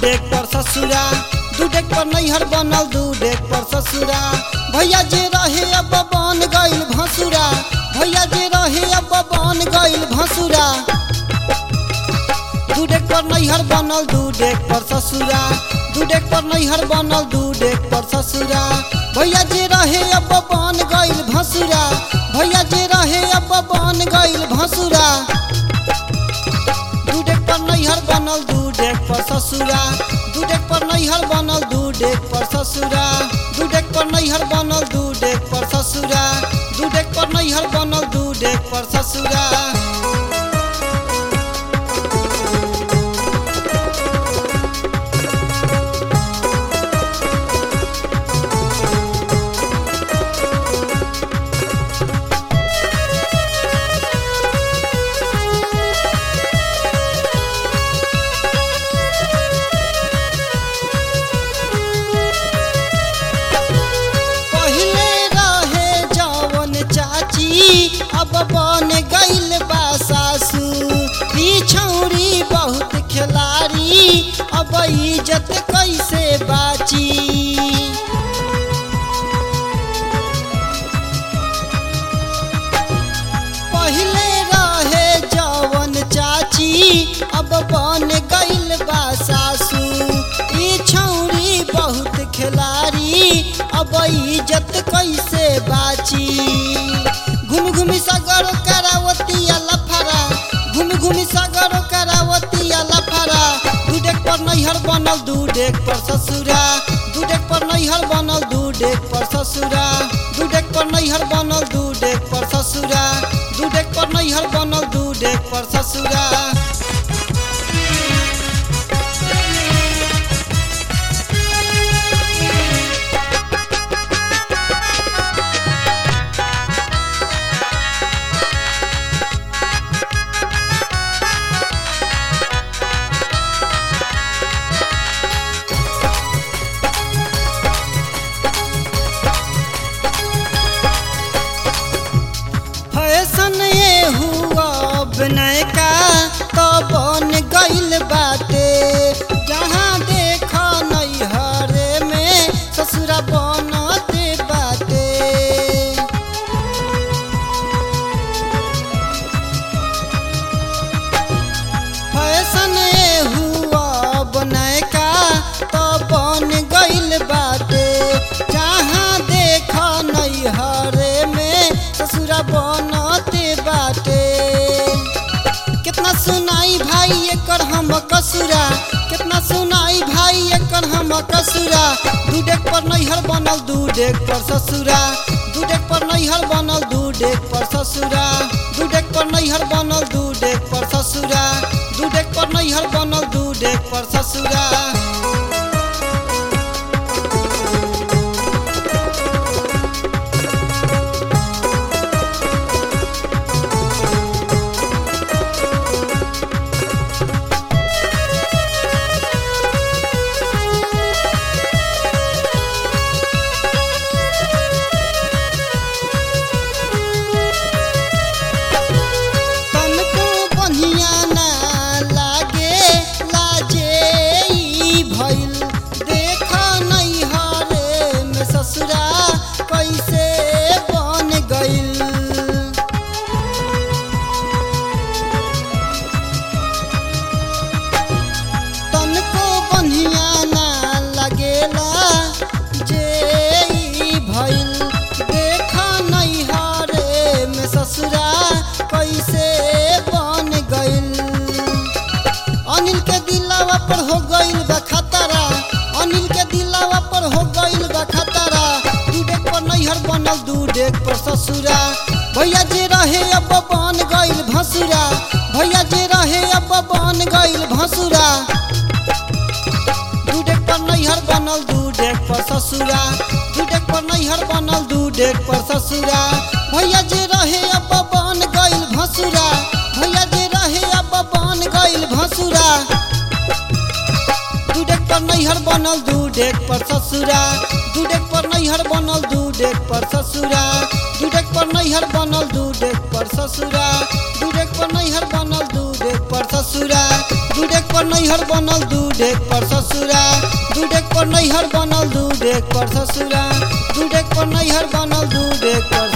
deck पर ससुरा दू डेक पर नैहर बनल दू डेक पर ससुरा भैया जे रहे अब बन गइल भसुरा भैया जे रहे अब बन गइल भसुरा दू डेक पर नैहर बनल दू डेक पर ससुरा दू डेक पर नैहर बनल दू डेक पर ससुरा भैया जे रहे अब बन गइल भसुरा भैया जे रहे अब बन गइल भसुरा दू डेक पर नैहर बनल दू डेक पर ससुरा दू डेक पर नैहर बनल दू डेक पर ससुरा दू डेक पर नैहर बनल दू डेक पर ससुरा दू डेक पर नैहर बनल दू डेक पर ससुरा पहिले रहे जवन चाची अब बन गइल बा सासू पिछौरी बहुत खिलाड़ी अब इज्जत कैसे बाची पहिले रहे जवन चाची अब बन गइल बा सासू ई छौरी बहुत खिलाड़ी अब इज्जत कैसे बाची घूम घूमी सागर करावती लफरा घूम घूमी सागर करावती लफरा दू डेक पर नैहर बनल दू डेक पर ससुरा दू डेक पर नैहर बनल दू डेक पर ससुरा दू डेक पर नैहर बनल दू डेक पर ससुरा दू डेक पर नैहर बनल दू डेक पर ससुरा फैशन ये हुआ बनय का तो बन गइल बाटे जहाँ देख नैहरे में ससुरा बनते बाटे फैशन ये हुआ बनय का तो बन गइल बाटे जहाँ देख नैहरे में ससुरा बनते बाटे कितना सुनाई भाई एकर हम कसुरा कितना सुनाई भाई एकर हम कसुरा दू डेक पर नैहर बनल दू डेक पर ससुरा दू डेक पर नैहर बनल दू डेक पर ससुरा दू डेक पर नैहर बनल दू डेक पर ससुरा दू डेक पर नैहर बनल दू डेक पर ससुरा तनको बढ़िया ना लागे लाजे ई भइल देख नैहरे में ससुरा कैसे बन गइल तनको बढ़िया ना लगेला जे ई भइल देख नैहरे में ससुरा कैसे बन गइल अनिल के दिलावा पर हो गइल बा खतरा अनिल के दिलावा पर हो गइल बा खतरा दू डेक पर नैहर बनल दू डेक पर ससुरा भैया जे रहे अब बन गइल भसुरा भैया जे रहे अब बन गइल भसुरा दू डेक पर नैहर बनल दू डेक पर ससुरा दू डेक पर नैहर बनल दू डेक पर ससुरा भैया जे रहे अब बन गइल भसुरा भैया जे रहे अब बन गइल भसुरा दू डेक पर नैहर बनल दू डेक पर ससुरा दू डेक पर नैहर बनल दू डेक पर ससुरा दू डेक पर नैहर बनल दू डेक पर पर ससुरा दू डेग पर नैहर बनल दू डेग पर ससुरा दू डेग पर नैहर बनल दू डेग पर ससुरा दू डेग पर नैहर बनल दू डेग पर ससुरा दू डेग पर नैहर बनल दू डेग पर